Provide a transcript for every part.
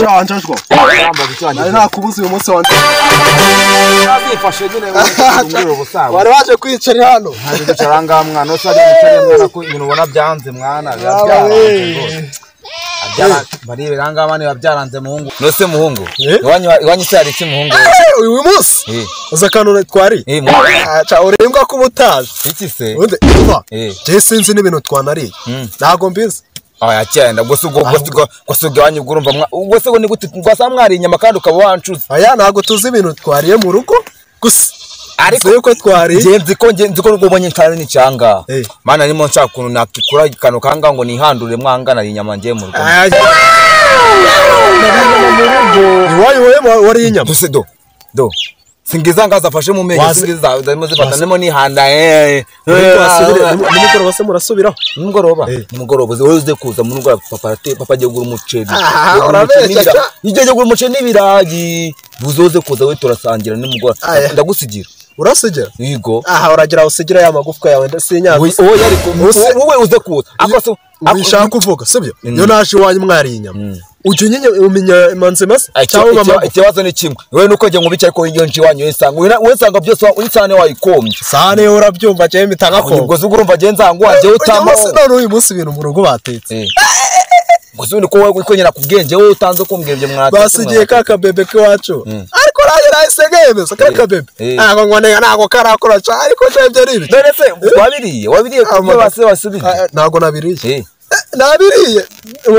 자 앉아주고 먹지 나 나 구부수 요모스 완전 byifashe nyine ubwira ubusanzwe bari baje kwiyicarira hano hari kwicara ngaha mwana wese ari wicarira mwana ko ibintu ubona byanze mwana biba byaranze rwose. Byara- barebera aha ngaha niba byaranze muhungu nose muhungu Eh? iwanyu iwanyu se hari iki muhungu uyu uyu munsi Eh, uzi akantu twari eh, muhungu, Ah, ca urembwa ko uba utazi iki se ubundi umva Eh. jewe sinzi n'ibintu twanariye Mm. ntago mbizi aya cyenda gusa ubwo gusa ubwo gusa ubwo iwanyu ubwo urumva mwa ubwo se ngo ni gute rwasa mwari inyama kandi ukaba wancuze aya ntago tuzi ibintu twariye mu rugo gusa Ariko- tuzi yuko twariye ngiye nzi ko ngiye nzi ko n'ubwo ubonye nshaka n'icyanga Eh. mana nimo nshaka ukuntu nakikura akantu kangaha ngo nihandure mwangana inyama ngiye mu rugo Aya, iwanyu wowe wariye inyama Duse do. Do. Singiza ngaza afashe mu menyo Wazi- singiza zirimo zifata Wazi- nemo nihanda eh. Muri twasubire- nimugoroba se murasubiraho Nimugoroba. Eh. Nimugoroba uzi- uze kuza mu rugara papa ate papa agiye kugura umuceri. Ah, Agiye kugura urabeshya umuceri n'ibira- cha. Agiye kugura umuceri n'ibirayi. Buzoze kuza we turasangira nimugoroba. Aya. Ndagusigira. urasigira Yego. aha uragira usigira ya magufwa yawe ndetse y'inyanza Oya ariko Use- wowe uze kuza. Akoso ubishaka kuvuga sibyo Mm. iyo naje iwanyu mwariye inyama ujya unyinya umenya imanzi maze cyangwa mama ikibazo ni kimwe wewe nuko njye ngo bicaye ariko iyo nje iwanyu uyisanga Uyu na- uyisanga byose wa- uyisane wayikombye sahane yo urabyumva njyewe mpita ngakoma ubwo urumva agenda ngo wajye uyu utamaho munsi none uyu munsi ibintu mu rugo batetse gusa ubundi ko wowe ko nyina ku bwenge wowe utanze kumbwira ibyo mwatetse basigiye ka kabebe k'iwacu ariko nanjye nahise ngemeza ka Eh. kabebe Eh. ntabwo ngoneye ntabwo karakora cyane ariko nshebye ari ibyo none se wabiriye wabiriye ku byo basi basubiye Ah, ntabwo nabiriye Eh. Eh, nabiriye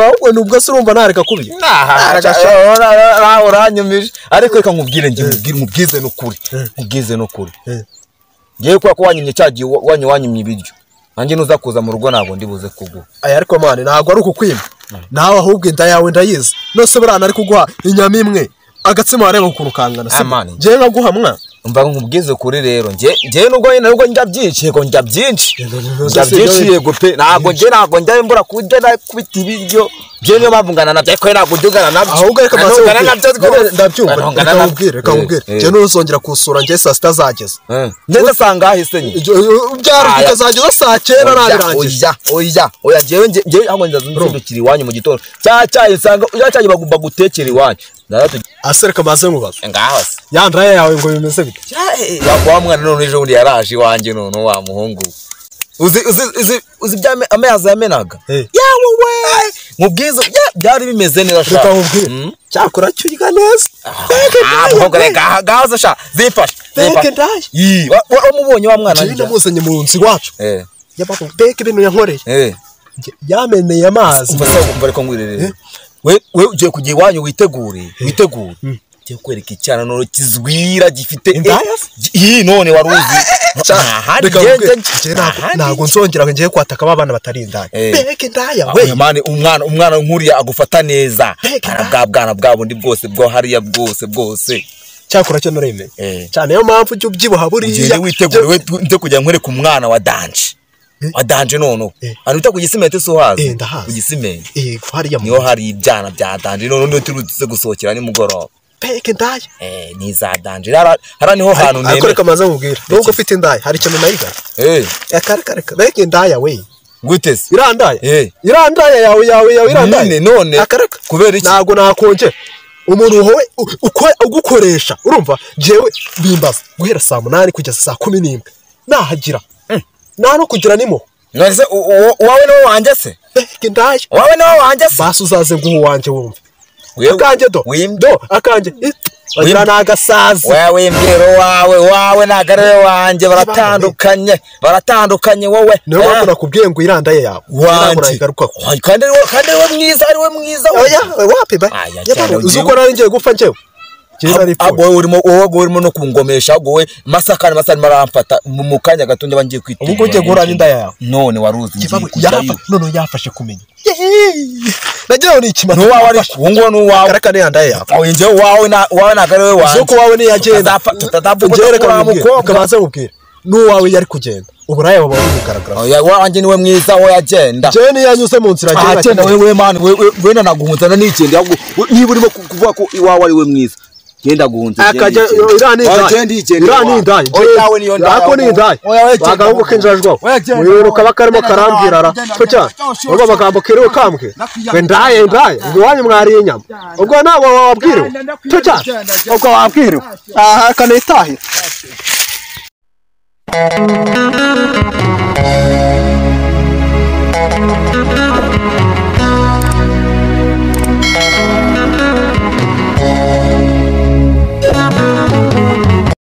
ahubwo nubwo se urumva ntareka kubiye Ah, Ntareka ah, sha- ah, ah, ah, ah, uranyumije ariko reka nkubwire njye nkubwire nkubwize n'ukuri nkubwize n'ukuri Eh. ngewe kubera ko wanyumye cya gihe wa- wanyu wanyumye ibiryo nanjye nuza kuza mu rugo ntabwo ndibuze kuguha aya ariko mani ntabwo ari ukukwima nawe ahubwo inda yawe ndayizi nose burana ari kuguha inyama imwe agatsima wareba ukuntu kangana Ah, mani. ngewe nkaguha mwa mva nkubwize kuri rero njye njye nubwo nyine nubwo njya byinshi yego njya byinshi njya byose byinshi njya- yego pe ntabwo njye ntabwo njya mbura kurya nakubita ibiryo njye niyo mpamvu ngana nabyo ariko ntabwo njya ungana nabyo ahubwo reka Ntabwo maze ungana nabyo nkubwire. rwose. ndabyumva Ntabwo reka ungana nabyo. nkubwire reka Eh, nkubwire eh. njyewe ntuzongera kusura njyewe saa sita zageze Eh. ndetse asanga ahise nyine Ibyo- byari Aya. bikazageza saa cyenda nabirangije oya oya oya njyewe njye- njyewe ahubwo nzaza nzindukira iwanyu mu gitondo cya cyayi nsanga cya cyayi bagomba gutekera iwanyu ndaratugenda asereka maze mubaza ngaho se ya ndaraya yawe ngo bimeze bite Wa- wa mwana none ejo bundi yaraje iwanjye none wa muhungu we. uzi uzi uzi uzi bya me- amazi yamenaga Eh. yawe we mubwiza bya- byari bimeze neza sha reka nkubwire Mm. cyakora cyurya neza Teke Ah, ndayo, muhungu reka aha ngaho se sha zifashe teke zifashe ndayo Yii, wa- wa- wamubonye wa mwana njyewe njya namuzanye mu nzu iwacu eh yabaga mbega ibintu yankoreye eh Njye- yameneye amazi umva se umva reka ngwirere we we ugiye kujya iwanyu witegure witegure ugiye kwereka icyana none kizwira gifite Indaya se? iyi none wari uzi ahandi reka njye- nkubwire njye- njyewe ntabwo- ahandi ntabwo nzongera ngo njyewe kwataka ba bana batari indaya Eh. mbega indaya we we mani umwana umwana nkuriya agufata neza Mbega Ara bwa bwana bwa bundi bwose bwo hariya bwose bwose cyakora cyo nuremeye Eh. cyane niyo mpamvu ujya ubyibuha ugende buriya witegure we nze kugira nkwereka umwana wa danje Eh. wa danje noneho Eh. ahantu bita ku gisimenti si uhazi Eh, ndahazi. ku gisimenti yego hariya mu niho hari ibyana bya danje noneho niho turutse gusohokera nimugoroba mbega indaya eh ni za danje hara hara niho hantu ariko nemera reka maze nkubwire nubwo ufite indaya hari ikintu nayigana eh reka reka reka mbega indaya we guteze irandaya Eh. irandaya yawe yawe yawe irandaya None, none. Reka, reka. Kubera iki? ntabwo nakongera umuntu wowe u- uko- ugukoresha urumva jewe bimbaza guhera saa munani kugeza saa kumi n'imwe nahagira nta no kugira nimuho none se u- u- uwawe niwo wanjye se mbega indaya uwawe niwo wanjye se basi uzaze nguha uwanjye wumve Wewe- akanjye do wimbe do akanjye It- bagira ni agasazi wewe imbwiro wawe wawe ntabwo ari we wanjye baratandukanye baratandukanye wowe niyo mpamvu Ah, nakubwiye ngo irandaye yawe Ntabwo wanjye nayigarukaho Wa- kandi ari we- kandi ari we mwiza ari we mwiza oya wapi ba Aya, cyane, Yabaye, uzi ugiye- uko nari ngiye gupfa njyewe njyewe nari Ah, pfuye wowe urimo wowe wowe urimo no kungomesha ahubwo wowe masakane masakane maramfata mu mu kanya gato njye bangiye kwitira Ubwo ujye guhura n'inda yawe. none waruzi ngiye Kibabu, kujyayo yafa- none yafashe kumenya Yeee! nagira ngo ni ikimasa n'uwawe ari uwo nguwo n'uwawe karaka niyandaye yawe oye njyewe uwawe na- uwawe ntabwo ari we uzi wanjye uko wawe niyagenda tutazapfa tutazapfa njyewe reka kudakura wa nkubwire mukobwa. reka banze nkubwire n'uwawe yari kugenda uburaya buba buri kugaragara oya wanjye niwe mwiza we yagenda jewe niyo yanyuze mu nzira agenda agenda akeneye- wewe mani wewe wenda naguhunzana n'ikindi ahubwo niba urimo ku- kuvuga ko iwawe ari we mwiza genda guhunza akajya iriya ni indayi iriya ni indayi oyawe niyo ndayi ako ni indayi bagahungu k'injajwaho wiruka bakarimo karambwira ara kucya ubwo amagambo kiriwe kambwe we ndaye ndaye ubwo iwanyu mwariye inyama ubwo ntabwo wabwiriwe kucya ubwo wabwiriwe aha akanitahira